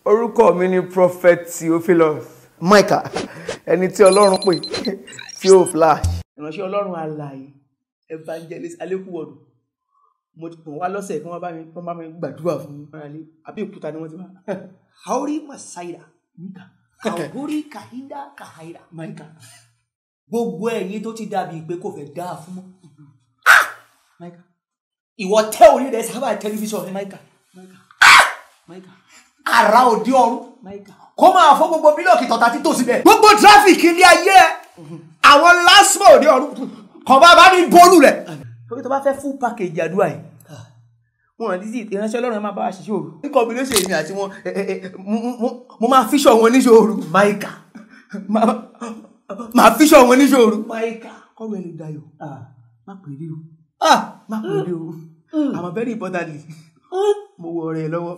orúkọ mi ni prophet theophilus michael ẹni tí ọlọ́run pè tí ó flash. ìránṣẹ́ ọlọ́run alààyè evangelist alekuwodu mo ti pọ̀ wá lọ́sẹ̀ kí wọ́n bá mi kí wọ́n bá mi gbàdúrà fún mi fúnra àbí òkúta ni wọ́n ti wá. hauri masaida kaburi kahida kahaida michael gbogbo ẹ̀yin tó ti dàbí pé kò fẹ́ dáa fún mọ́ michael ìwọ tẹ orí rẹ sábà tẹlifíṣàn rẹ michael michael ara òde ọ̀run michael kó máa fọ́ gbogbo bílọ̀kì tọ̀tà títò síbẹ̀ gbogbo tráfíkì ilé ayé ẹ àwọn lásìmọ òde ọ̀run kàn bá bá ní bọ́ọ̀lù rẹ. torí tó bá fẹ́ full package àdúrà yìí wọn àti tí ìránṣẹ́ ọlọ́run ẹ máa bá wa ṣiṣẹ́ òru ní combination èmi àti wọn ẹ, ẹ, ẹ, mo- mo- mo máa fíṣọ̀ wọn níṣẹ́ òru maika Máa- máa fíṣọ̀ wọn níṣẹ́ òru maika kọ́rọ̀ ẹ lè dayọ̀ má pè é rí o ah má pè é rí o àmọ́ very importantly mo wọ ọ̀rẹ́ ẹ lọ́wọ́